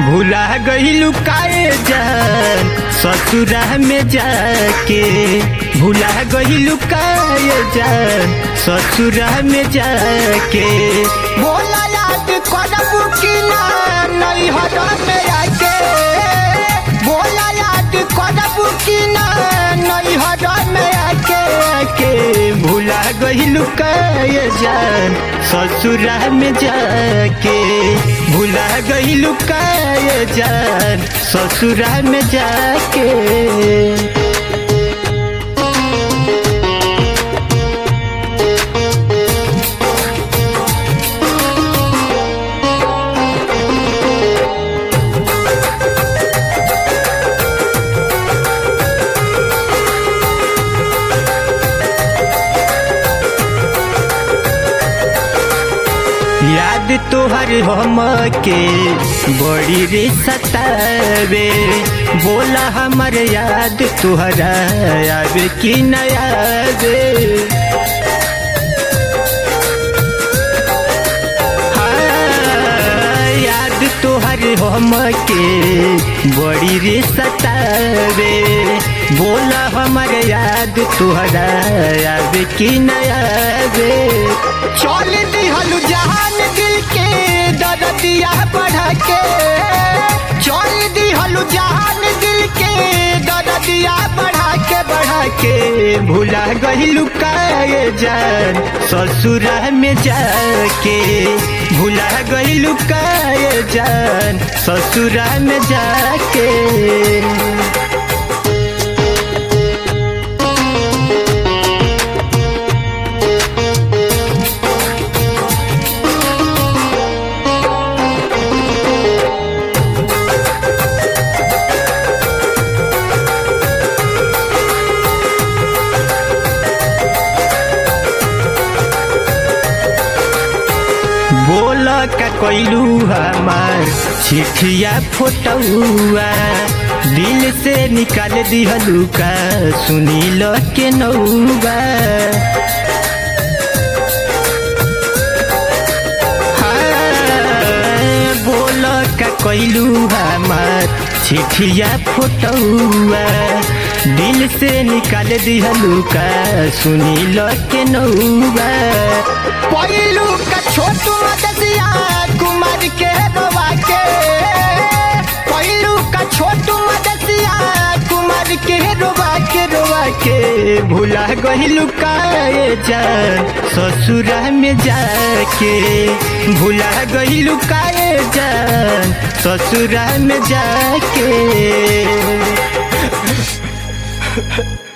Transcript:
भुला गईलू काए जान ससुरा में जाके भुला गईलू काए जान ससुरा में जाके बोला याद करबू कि ना नैहर में आके बोला याद करबू कि ना नैहर में आके के भुला गईलू काए जान ससुरा में जाके भुला गईलू काए जान ससुरा में जाके याद तोहर हम के बड़ी रे सतावे बोला हमर याद तोहरा आवे कि न आवे हाँ, याद तोहर हम के बड़ी रे सतावे बोला हमर याद तोहरा आवे कि न आवे चल दिहलु जहान दिल के दरदिया बढ़ा के चल दिहलु जहान दिल के दरदिया बढ़ा के बढ़ा के भुला गईलू काए जान ससुरा में जाके भुला गईलू काए जान ससुरा में जाके बोल का कैलू हमार चिठिया फोटुआ दिल से निकाल दिहलू का सुनी लो के नौबा हाँ, बोल का कैलू हमार चिठिया फोटुआ दिल से निकाल दिहलू का सुनी लो के नौबा पहिलू का छोटू मदसिया कुमार के रोवा के पहिलू का छोटू मदसिया कुमार के रोवा के रोवा के भुला गईलू काए जान ससुरा में जाके भुला गईलू काए जान ससुरा में जाके